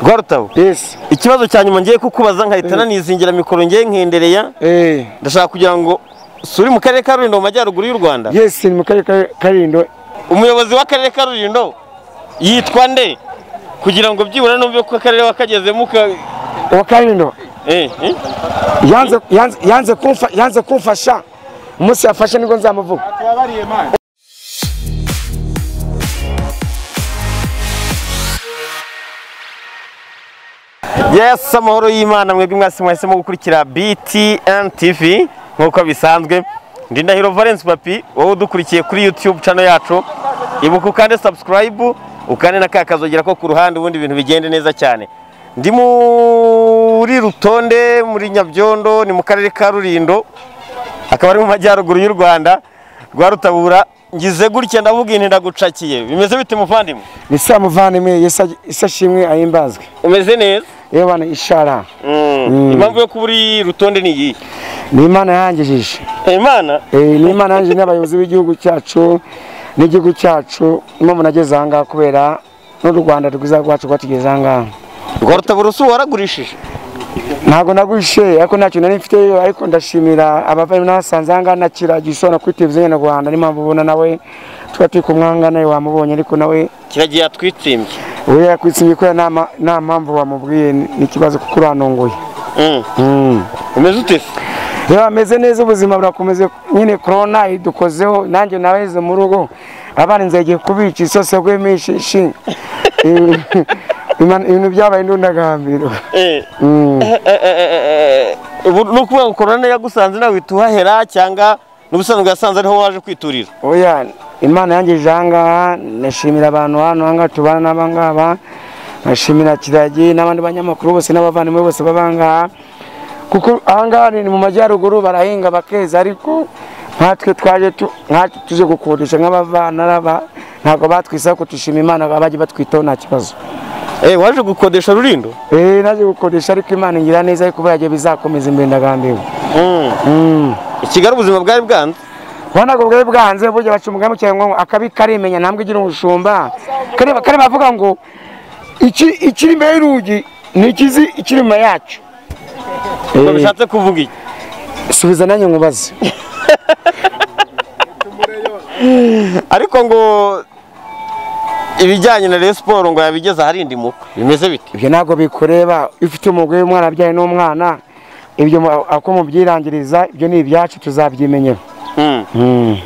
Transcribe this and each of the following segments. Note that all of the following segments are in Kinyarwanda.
rwarutawe yesi ikibazo cya nyuma ngiye kukubaza nkahita nanizingira mikoro ngiye nkendereye eee ndashaka kugira ngo suri mu karere ka rulindo mu majyaruguru y'u rwanda yesi ni mu karere ka karindo umuyobozi w'akarere ka rulindo yitwa nde kugira ngo byibura numve ko akarere wakagezemo uka uwa karindo eh, eh? yanze- yanze- yanze kumfa- yanze kumfasha umunsi yafashe nibwo nzamuvuga yes amahoro y'imana mwebwe mwese mwahisemo gukurikira btn tv nk'uko bisanzwe ndi ndahiro valence papi wowe udukurikiye kuri youtube channel yacu ibuka ukande subscribe ukande na ka kazogera ko ku ruhande ubundi ibintu bigende neza cyane ndi muri rutonde muri nyabyondo ni mu karere ka rulindo akaba ari mu majyaruguru y'u rwanda rwa rutabura ngize gutya ndavuga inti ndagucakiye bimeze bite muvandimwe ni saa muvandimwe Yesu- Yesu ashimwe ahimbazwe umeze neza yewe bana ishara Mm. impamvu yo kuba uri rutonde ni iyihe ni imana yangijije imana Eh, ni imana yangije n'abayobozi b'igihugu cyacu n'igihugu cyacu n'umuntu ageze aha ngaha kubera n'u rwanda rwiza rwacu rwatugeze aha ngaha rwarutaburusu waragurishije ntabwo naguhishe ariko ntacyo nari mfite ariko ndashimira abavandimwe n'abasanze aha ngaha nakira gishobora kuri televiziyo nyarwanda niyo mpamvu ubona nawe tuba turi kumwanga nawe wamubonye ariko nawe kiragiye yatwitsimbye we yakwitsindiye kubera nta ma- nta mpamvu wamubwiye ni ni ikibazo kuko uranunguye Mm. umeze ute se reba ameze neza ubuzima burakomeze nyine korona idukozeho nanjye nabaheze mu rugo abana nzagiye kubica isose rw'iminshi ishinga ibintu byabaye indundagambiro Eh, Mm. eh, eh, eh, eh, ubu ni ukuvuga ngo korona yagusanze nawe uhita uhahera cyangwa n'ubusanzwe yasanze ariho waje kwiturira oya imana yangejeje aha ngaha ndashimira abantu hano aha ngaha tubana n'aba ngaba ndashimira kiragi n'abandi banyamakuru bose n'abavandimwe bose baba aha ngaha kuko aha ngaha ni mu majyaruguru barahinga bakeza ariko nkatwe twaje tu- nkatwe tuje gukodesha nk'abavana n'aba- ntabwo batwisaba ko dushima imana bajya batwitaho nta kibazo Eh, waje gukodesha rurindo Eh, naje gukodesha ariko imana ingira neza ariko buriya gihe bizakomeza imbere ndagambiwe Mm. Mm. i kigali ubuzima bwari bwanze ubona ko bwari bwanze burya baca umugambi cyane ngo akabi karimenya ntambwe igira ubushumba kare kare bavuga ngo iki- ikiri imbere y'urugi ni ikizi ikiri inyuma yacyo ngo Eh, bishatse kuvuga iki subiza nanjye nkubaze ariko ngo ibijyanye na Rayon Sport ngo yabigeze aharindimuka bimeze bite ibyo ntabwo bikureba iyo ufite umugore w'umwana abyaye n'umwana ibyo mu- ako mubyirangiriza ibyo ni ibyacu tuzabyimenyera Mm. Mm.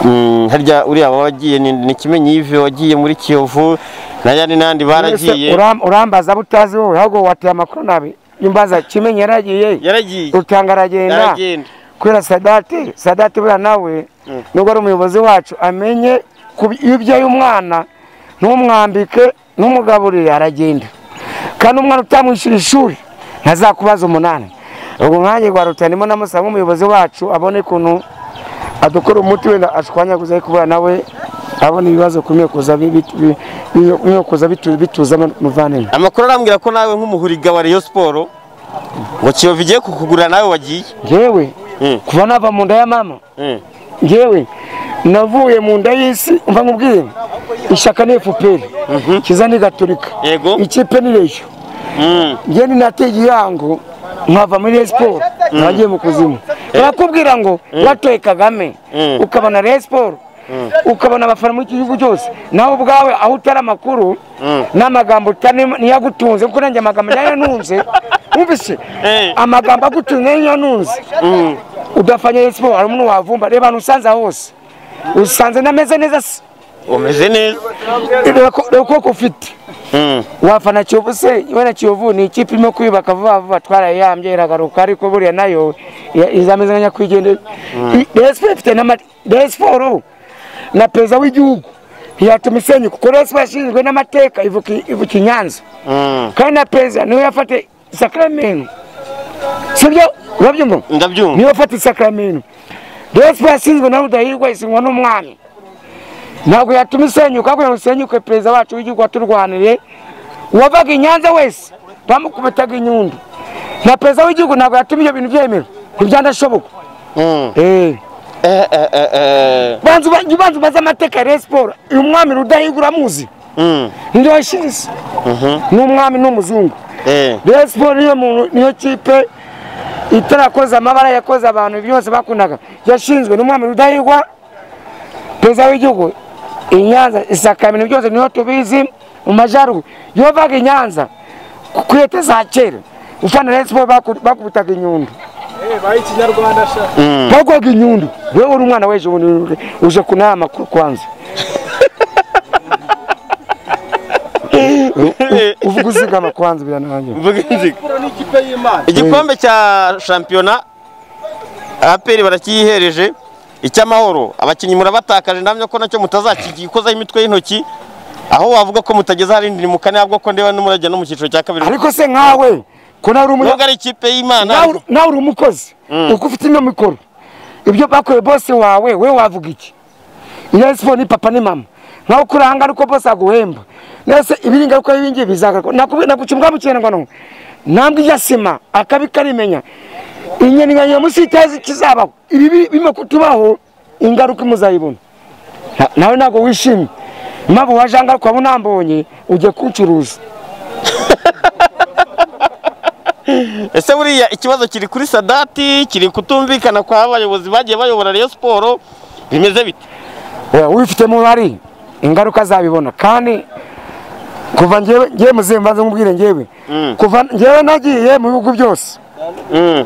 Mm, harya uriya wagiye ni, ni kimenyi Yves wagiye muri Kiyovu na yani nandi baragiye Uram- urambaza butazi wowe ahubwo wateye amakuru nabi imbaza kimenyi yaragiye yaragiye rutanga aragenda yaragenda kubera sadati sadati buriya nawe nubwo ari umuyobozi wacu amenye ku- ibyo y'umwana ntumwambike ntumugaburire aragenda kandi umwana utamwishyura ishuri ntazakubaza umunani ubwo mwanya rwa leta ndimo namusaba nk'umuyobozi wacu abone ukuntu adukora umuti wenda ashwanyaguza ariko buriya nawe abona ibibazo kumwe kuza bi- bi- bi- bi- kumwe kuza bitu- bituza muvandimwe amakuru arambwira ko nawe nk'umuhuriga wa Rayon Sport ngo Kiyovu igiye kukugurira nawe wagiye ngewe Mm. kuva nava mu nda ya mama Mm. ngewe navuye mu nda y'isi mva nkubwiye ishyaka ni efuperi kiza ni gaturika Yego. ikipe ni reyo Mm. ngewe ninateye igihango nkava muri Rayon siporo nagiye mu kuzimu barakubwira ngo watoye kagame Mm. ukabona Rayon siporo ukabona abafana muri iki gihugu cyose nawe ubwawe aho utari amakuru n'amagambo utari niyagutunze kuko nanjye amagambo yanyanunze wumvise Eh. amagambo agutunze yanyanunze udafanya Rayon siporo hari umuntu wavumba reba ahantu usanze hose usanze nameze neza se umeze neza reba ko- reba ukuboko ufite Mm. wafana Kiyovu se wena Kiyovu ni ikipe irimo kwiyubaka vuba vuba twarayihambye iragaruka ariko buriya nayo ya- izameze nka nyakwigendera resipo ifite n'amasiporo na perezida w'igihugu ntiyatuma isenyuka kuko resipo yashinzwe n'amateka ivuka i- ivuka i Nyanza Mm. kandi na perezida niwe yafate isakaramentu sibyo urabyumva ndabyumva niwe ufata isakaramentu resipo yashinzwe na rudahigwa isinywa n'umwami ntabwo yatuma isenyuka kugira ngo isenyuke perezida wacu w'igihugu waturwaniriye uwavaga i nyanza wese bamukubitaga inyundo na perezida w'igihugu ntabwo yatuma ibyo bintu byemerwa ntibyandashoboka Mm. Eh, Eh, eh, eh, eh. banza uba- jya ubanza ubaze amateka ya Rayon siporo uyu mwami rudahigura amuzi Mm. niyo yashinze ni umwami n'umuzungu Eh. Rayon Sports niyo mu- niyo kipe itarakoze amabara yakoze abantu byose bakundaga yashinzwe n'umwami Rudahigwa perezida w'igihugu i Nyanza isaka ibintu byose niyo tubizi mu majyaruguru iyo vaga i Nyanza ku leta za kera ufana Rayon Sports baku- bakubitaga inyundo bagwaga inyundo wewe uri umwana w'ejo bundi uje kunaha amakuru kwanza uvuga uzigama kwanza biranangira Mvuga inziga. ni ikipe y'imana igikombe cya shampiyona aperi barakiyihereje icy'amahoro abakinnyi murabatakaje ndamya ko nacyo mutazakikozaho imitwe y'intoki aho wavuga ko mutageze aharindira mukane ahubwo ko ndeba n'umurajya no mu cyiciro cya kabiri ariko se nkawe ko nawe uri umunya- nubwo ari ikipe y'imana nawe- nawe uri umukozi uko ufite ino mikoro ibyo bakoreye bose wawe we wavuga iki Rayon Sports ni papa ni mama nkawe uko uri ahangaha ariko bose aguhemba mbese ibi ingaruka y'ibingibi bizagaruka Nakubwi- naguca imbwa mu kinyarwanda ntambwe ijya sima akabi karimenya inyoni ya munsi y'itazi kizabaho ibi bima kutubaho ingaruka muzayibona Na- nawe ntabwo wishimye impamvu waje ahangaha ukaba unambonye ugiye kuncuruza ese buriya ikibazo kiri kuri sadati kiri kutumvikana kw'abayobozi bagiye bayobora Rayon Sport bimeze bite Oya, ubifitemo uruhare ingaruka azabibona kandi kuva ngewe ngewe muzehe mbanza nkubwire ngewe kuva ngewe nagiye mu bihugu byose Mm.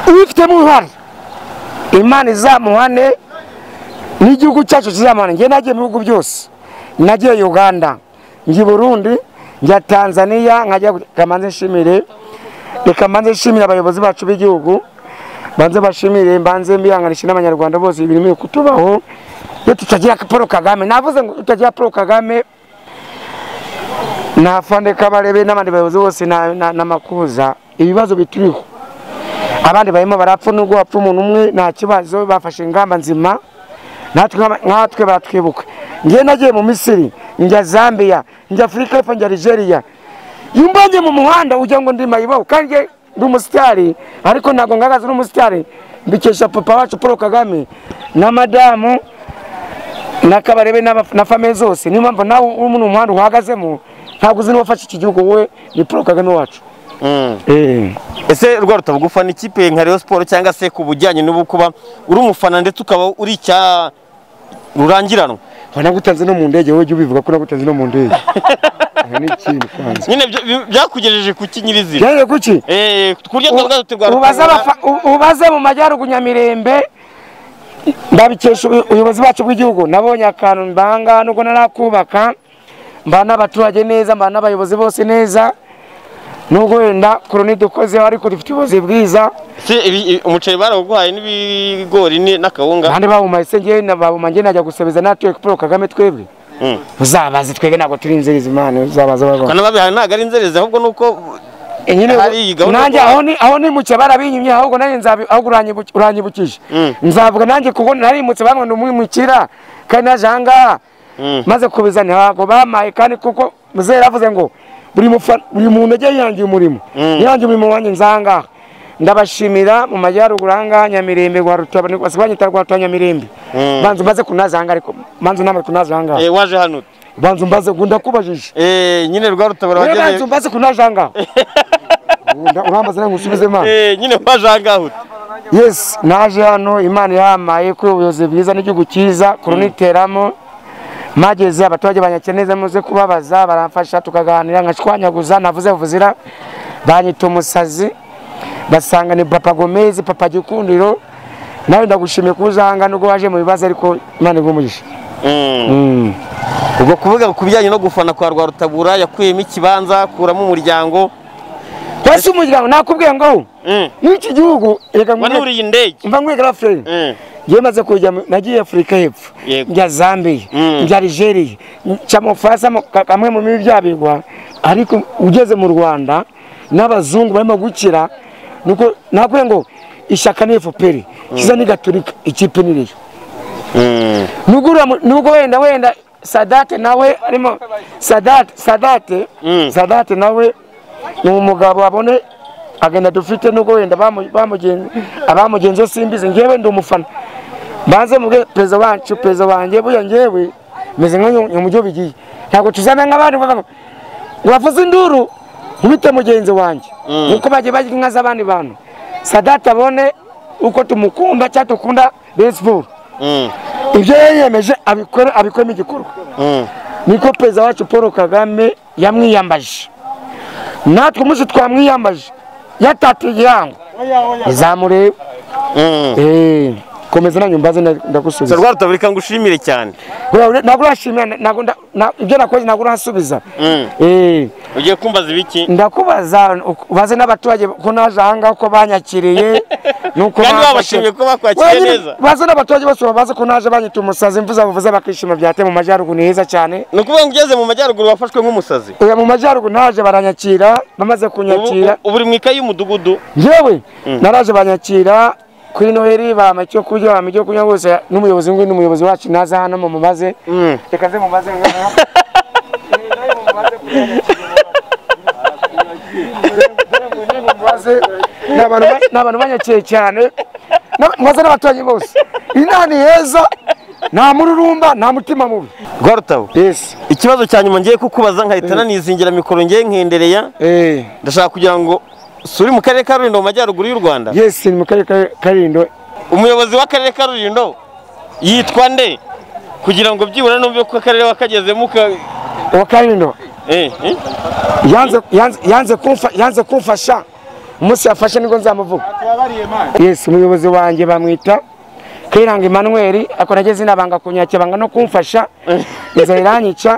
ubifitemo uruhare imana izamuhane n'igihugu cyacu kizamuhane ngewe nagiye mu bihugu byose nagiye uganda njya i burundi njya tanzaniya nkajya reka mbanze nshimire reka mbanze nshimire abayobozi bacu b'igihugu mbanze bashimire mbanze mbihanganishe n'abanyarwanda bose ibintu biri kutubaho iyo tutagira paul kagame navuze ngo tutagira paul kagame nafande kabarebe n'abandi bayobozi bose na- na- n'amakuza ibibazo bituriho abandi barimo barapfa nubwo hapfa umuntu umwe nta kibazo bafashe ingamba nzima natwe nk'aba- nkatwe baratwibuka ngewe nagiye mu misiri njya zambia njya afurika y'epfo njya nigeria iyo umbonye mu muhanda ujya ngo ndi mayibobo kandi njye ndi umusitari ariko ntabwo ngaragaza uri umusitari mbikesha papa wacu paul kagame na madamu na kabarebe n'aba- na famiye zose niyo mpamvu nawe uri muri uyu muhanda uhagazemo ntabwo uzi n'uwafashe iki gihugu wowe ni paul kagame wacu Mm. eh. ese rwa rutavuga ufana ikipe nka Rayon Sport cyangwa se ku bujyanye n'ubu kuba uri umufana ndetse ukaba uri icya rurangiranwa Ho nagutanze no mu ndege wowe jya ubivuga ko nagutanze no mu ndege Aha ni ikintu kanze nyine byo- bi- byakugejeje ku kinyirizina byari kuki eh ku buryo twavuga tuti rwa ubaze Rutavuga- abafa- u- ubaze mu majyaruguru Nyamirembe ndabikesha ubu- ubuyobozi bacu bw'igihugu nabonye akantu mbanga nubwo narakubaka mbana n'abaturage neza mbana n'abayobozi bose neza nubwo wenda koroni dukozeho ariko dufite ubuyobozi bwiza se ibi- ibi- umuceri barawuguhaye n'ibigori ni- n'akawunga kandi bawumaye se njyewe na- babuma njyewe najya gusabiriza natwe Paul Kagame twebwe Mm. uzabaze twebwe ntabwo turi inzerezi imana uzabaze abarwayi kanababihaye ntabwo ari inzerezi ahubwo nuko Eh, nyine Hari ubwo- iyi gahunda nanjye yo- aho ni aho nimutse barabinyimye ahubwo nanjye nzabi ahubwo uranyibuki- uranyibukije Mm. nzavuga nanjye kuko narimutse bamwe ni umwimukira kandi naje aha ngaha Mm. maze kubizana ntabwo bamaye kandi kuko muzehe yaravuze ngo buri mufa- buri muntu yagiye yihangiye umurimo yihangiye umurimo wanjye nzangaha ndabashimira mu majyaruguru aha ngaha nyamirembe rwa rutabana banyita rwa Rutabana nyamirembe Mm. banza mbaze kunaza aha ngaha ariko banza namwe kunaza aha ngaha eh, waje hano banza mbaze ngo ndakubajije eh nyine rwa rutabara rero banza wageze mbaze kunaza aha ngaha Unda- urambaza nawe ngo usubize imana eh nyine waje ahangaha uti. yes naje hano imana yamaye kuri ubuyobozi bwiza n'igihugu cyiza kuruniteramo mageze abaturage banyakiye neza muze kubabaza baramfasha tukaganira nkashwanyaguza navuze vuzira banyita umusazi basanga ni papa gomezi papa gikundiro nawe ndagushimiye kuba uzanga nubwo waje mu bibazo ariko imana iguhe umugisha Mm. Mm. ubwo kuvuga ku bijyanye no gufana kwa rwa rutabura yakuyemo ikibanza akuramo umuryango wese umuryango nakubwiye ngo Mm. n'iki gihugu reka wanuriye indege mva nkwiga feri Mm. njyewe maze kujya mu- nagiye afurika y'epfo Yego. njya zambia Mm. njya algeria njya mu bufaransa mu- ka- kamwe mu mibi byabigwa ariko ugeze mu rwanda n'abazungu barimo gukira nuko nakubwiye ngo ishyaka ni efuperi kiza ni gaturika ikipe ni riyo Mm. nubwo uriya mu- nubwo wenda wenda sadate nawe arimo sadate sadate Mm. sadate nawe ni umugabo abone agenda dufite nubwo wenda bamu- bamugenzi abamugenzi bo simbizi ngewe ndi umufana banze mubwire perezida wacu perezida wanjye buya ngewe meze nk'umujyo bigiye ntabwo tuzana nk'abandi bavuga ngo wavuze induru nkubite mugenzi wanjye nk'uko bagiye barya inka z'abandi bantu sadate abone uko tumukunda cyangwa dukunda besiporo Mm. ibyo yiyemeje abikore abikoremo igikorwa Mm. niko perezida wacu paul kagame yamwiyambaje natwe umunsi twamwiyambaje yatatiye igihango izamureba Mm. Eh, komeza nanyu mbaze nda- So, ndagusubiza rwa rutabirika ngo ushimire cyane Bwa- ntabwo urashimira ntabwo nda- na- ibyo nakoze ntabwo urasubiza Mm. Eh, ugiye kumbaza ibiki ndakubaza uk- ubaze n'abaturage ko naje ahangaha ko banyakiriye nuko Kandi bamfashe. babashimiye ko bakwakiriye Wenyine, neza. baze n'abaturage bose babaze ko naje banyita umusazi imvuza bavuze bakishima byate mu majyaruguru ni heza cyane ni ukuvuga ngo ugeze mu majyaruguru wafashwe nk'umusazi Oya, mu majyaruguru naje baranyakira bamaze Ubu- kunyakira ubu uri mu ikayi y'umudugudu yewe naraje banyakira kuri noheli bampa icyo kurya bampa icyo kunywa bose n'umuyobozi w'inguni n'umuyobozi wacu naza hano mumubaze Mm. reka nze mumaze ngaha Rero mumaze kunyakira. Ni abantu ba- ni abantu banyakiye cyane N'aba- mwaza n'abaturanyi bose iyi nta ni heza nta mururumba nta mutima mubi rwa rutabo yes ikibazo cya nyuma ngiye kukubaza nkahita nanizingira mikoro ngiye nkendereya eh ndashaka kugira ngo si uri mu karere ka rulindo mu majyaruguru y'u rwanda yes ni mu karere ka karindo umuyobozi w'akarere ka rulindo yitwa nde kugira ngo byibura numve ko akarere wakagezemo uka wa karindo eh, eh? yanze yanze yanze kumfa yanze kumfasha umunsi yafashe nibwo nzamuvuga yes umuyobozi wanjye bamwita Kayiranga Emmanuel akora ageze inabanga kunyakira banga no kumfasha inzara iranyica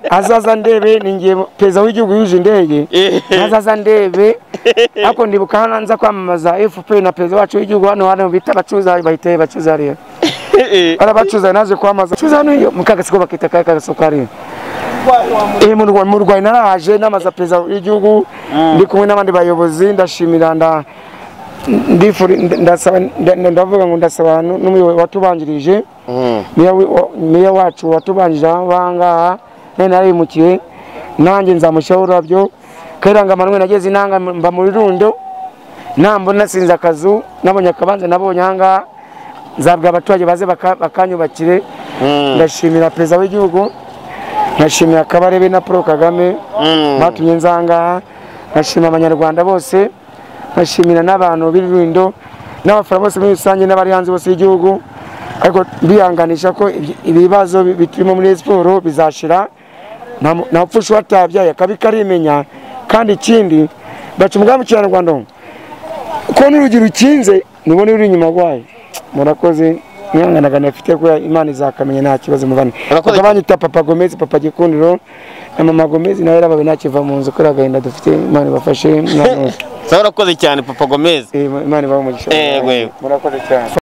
azaza ndebe ningiye perezida w'igihugu yuje indege azaza ndebe ariko ndibuka hano nza kwamamaza FPR na perezida wacu w'igihugu hano hano bita abacuruza bahita bacuruza hariya Eh, eh. hari abacuruza naje kwamaza curuza hano iyo mu kagasiko bakita ka kagasoko hariya Eh, mu Rwa- mu Rwanda narahaje namaza perezida w'igihugu ndi kumwe n'abandi bayobozi ndashimira nda ndifuri nda- ndasaba nda- ndavuga ngo ndasaba nu- n'umuyobozi watubanjirije Mm. meya wi- wa- meya wacu watubanjirije ahangaha nawe narayimukiye nanjye nzamushyiraho ururabyo kayiranga manwe nageze inanga mba muri rundo nambona sinze akazu nabonye akabanza nabonye ahangaha nzabwa abaturage baze baka- bakanyubakire Mm. ndashimira perezida w'igihugu ndashimira kabarebe na paul kagame Mm. batumye nzangaha ndashimira abanyarwanda bose ndashimira n'abantu b'irindo n'abafana bose muri rusange n'abari hanze bose y'igihugu ariko bihanganisha ko ibi- ibibazo bi- birimo muri siporo bizashira nta mu- nta pfusha uwatabyaye akabi karimenya kandi ikindi baca umugambi w'ikinyarwanda ngo, ko n'urugi rukinze nubona uri inyuma rwayo murakoze mwihanganagana afite kubera imana izakamenya nta kibazo mubane Urakoze. bakaba banyita papa gomezi papa gikundiro na mama gomezi nawe yarabawe ntakiva mu nzu kubera agahinda dufite imana ibafashe mwana wese sawa urakoze cyane papa gomez Eh, imana ibahe umugisha Yego, yego. murakoze cyane